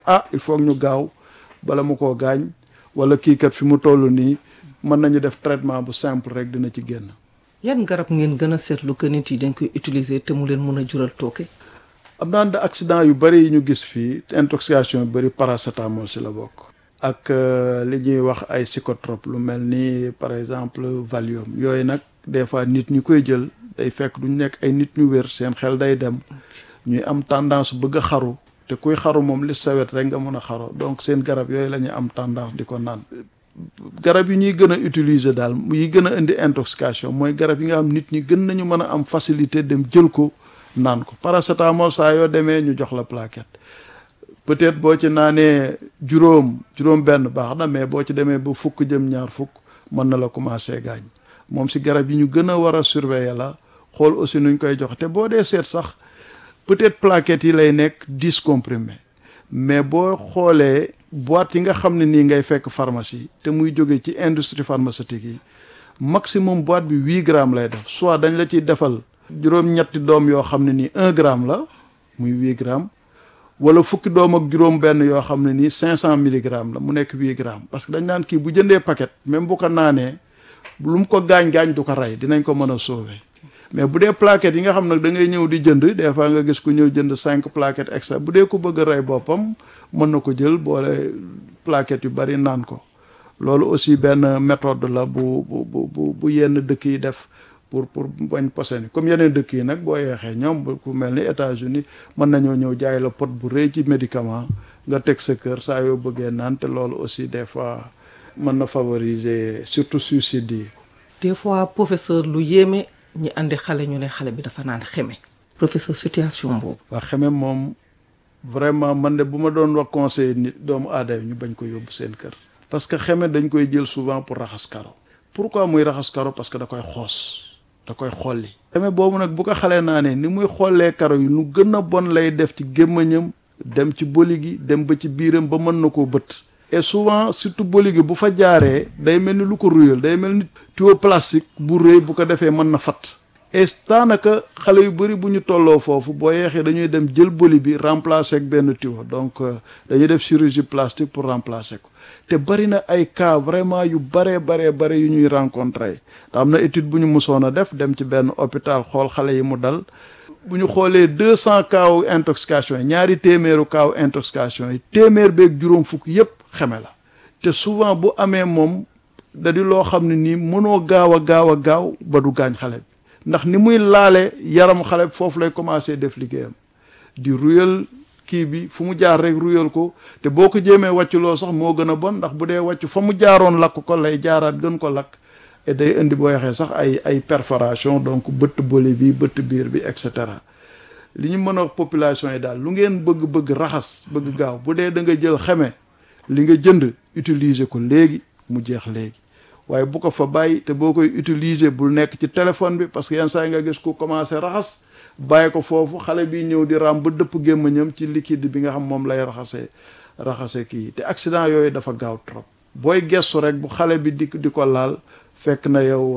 ah il faut ñu gaaw bala mu koo gaañ wala kii kat fi mu toll nii mën nañu def traitement bu simple rek dina ci génn. yan garab ngeen gën a seetlu que nit yi dañ koy utiliser te mu leen mun a jural tooke. am naa ne accident yu bëri yi ñu gis fii intoxication yu bëri paracétamol si la bokk. ak li ñuy wax ay psychotrope lu mel ni par exemple Valium yooyu nag des fois nit ñi koy jël day fekk duñ nekk ay nit ñu wér seen xel day dem ñuy am tendance bëgg a xaru te kuy xaru moom li sawet rek nga mën a xaro donc seen garab yooyu la ñuy am tendance di ko naan. garab yi ñuy gën a utiliser daal yi gën a indi intoxication mooy garab yi nga xam nit ñi gën nañu mën a am facilité dem jël ko naan ko paracétamol saa yoo demee ñu jox la plaquette peut-être boo ci naanee juróom juróom benn baax na mais boo ci demee ba fukk jëm ñaar fukk mën na la commencer gaañ moom si garab yi ñu gën a war a surveiller la xool aussi nuñ koy jox te boo dee seet sax peut-être plaquettes yi lay nekk dix comprimés mais boo xoolee boîte yi nga xam ne nii ngay fekk pharmacie te muy jóge ci industrie pharmaceutique yi maximum boîte bi huit grammes lay def soit dañ la ciy defal juróom-ñetti doom yoo xam ne nii un gramme la muy huit grammes wala fukki doom ak juróom benn yoo xam ne nii cinq cent milligrammes la mu nekk huit grammes parce que dañ naan kii bu jëndee paquet même bu ko naanee lu mu ko gaañ-gaañ du ko rey dinañ ko mën a sauver mais bu dee plaquettes yi nga xam nag da ngay ñëw di jënd des fois nga gis ku ñëw jënd cinq plaquettes extra bu dee ko bëgg a rey boppam mën na ko jël boole plaquettes yu bari naan ko loolu aussi benn méthode la bu bu bu bu yenn dëkk yi def pour pour bañ posen comme yeneen dëkk yi nag boo yeexee ñoom ku mel ni États-Unis mën nañoo ñëw jaay la pot bu rëy ci médicament nga teg sa kër saa yoo bëggee naan te loolu aussi des fois mën na favoriser surtout suicide yi. des fois professeur lu yéeme ñi andi xale ñu ne xale bi dafa naan xeme. professeur situation boobu. waa xeme moom vraiment man de bu ma doon wax conseil nit doomu aadama ñu bañ ko yóbbu seen kër. parce que xeme dañ koy jël souvent pour raxas karo. pourquoi muy raxas karo parce que da koy xoos. da koy xolli xeme boobu nag bu ko xalee naa ne ni muy xollee karo yi nu gën a bon lay def ci gémmañam dem ci boli gi dem ba ci biiram ba mën na koo bët et souvent surtout boli gi bu fa jaaree day mel ni lu ko ruyal day mel ni tuyau plastique bu rëy bu ko defee mën na fat et daanaka xale yu bëri bu ñu tolloo foofu boo yeexee dañuy dem jël boli bi remplacer ak benn tuyau donc dañuy def chirurgie plastique pour remplacer ko te bari na ay cas vraiment yu baree baree bare yu ñuy rencontrer te am na étude bu ñu musoon a def dem ci benn hôpital xool xale yi mu dal bu ñu xoolee deux cent cas wu intoxication yi ñaari téeméeru cas wu intoxication yi téeméer beeg juróom fukk yépp xeme la te souvent bu amee moom da di loo xam ne nii mënoo gaaw a gaaw a gaaw ba du gaañ xale bi ndax ni muy laale yaram xale bi foofu lay commencer def liggéeyam di ruyal kii bi fu mu jaar rek ruyal ko te boo ko jéemee wàcculoo sax moo gën a bon ndax bu dee wàcc fa mu jaaroon lakk ko lay jaaraat gën ko lakk et day indi boo waxee sax ay ay perforation donc bëtt boli bi bëtt biir bi et cetera li ñu mën a wax population yi daal lu ngeen bëgg-bëgg raxas bëgg gaaw bu dee da nga jël xeme li nga jënd utiliser ko léegi mu jeex léegi waaye bu ko fa bàyyi te boo koy utiliser bul nekk ci téléphone bi parce que yenn saa yi nga gis ku commencé raxas bàyyi ko foofu xale bi ñëw di ram ba dëpp gémmañam ci liquide bi nga xam moom lay raxasee raxase kii te accident yooyu dafa gaaw trop booy gestu rek bu xale bi di di ko laal fekk na yow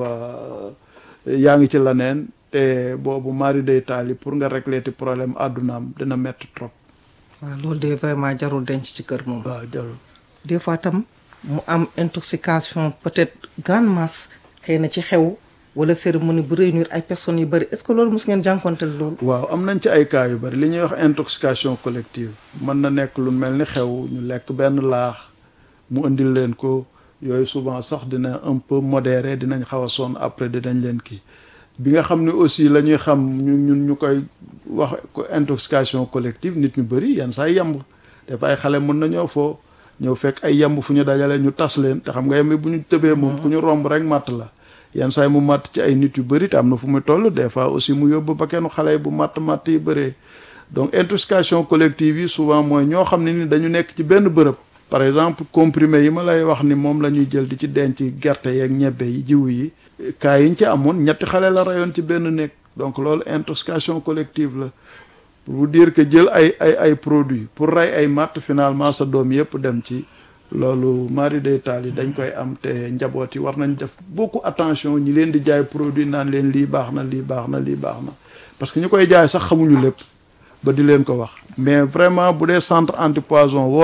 yaa ngi ci leneen te boobu mari day taali pour nga régler ti problème àddunaam dina metti trop waaw loolu de vraiment jarul denc ci kër moom. waaw jarul des fois tam mu am intoxication peut-être grande masse xëy na ci xew wala cérémonie bu réunir ay personnes yu bari est-ce que loolu mos ngeen jànkonteel loolu. waaw am nañ ci ay cas yu bari li ñuy wax intoxication collective mën na nekk lu mel ni xew ñu lekk benn laax mu indil leen ko yooyu souvent sax dina un peu modéré dinañ xaw a sonn après dinañ leen kii bi nga xam ne aussi la ñuy xam ñu ñun ñu koy wax ko intoxication collective nit ñu bari yenn saa yemb dafa ay xale mën nañoo foo ñëw fekk ay yemb fu ñu dajale ñu tas leen te xam nga yemb bu ñu tëbee moom ku ñu romb rek màtt la yenn saa yi mu màtt ci ay nit yu bëri te am na fu muy toll des fois aussi mu yóbbu ba kenn xale yi bu màtt màtt yi bëree donc intoxication collective yi souvent mooy ñoo xam ne ni dañu nekk ci benn bërëb par exemple comprimé yi ma lay wax ni moom la ñuy jël di ci denc gerte yeeg ñebbe yi jiwu yi cas yi ñu ci amoon ñetti xale la rayoon ci benn nekk donc loolu intoxication collective la pour vous dire que jël ay ay ay produits pour rey ay matt finalement sa doom yëpp dem ci loolu mari day taal yi dañ koy am te njaboot yi war nañ def beaucoup attention ñi leen di jaay produit naan leen lii baax na lii baax na lii baax na parce que ñu koy jaay sax xamuñu lépp ba di leen ko wax mais vraiment bu dee centre antipoison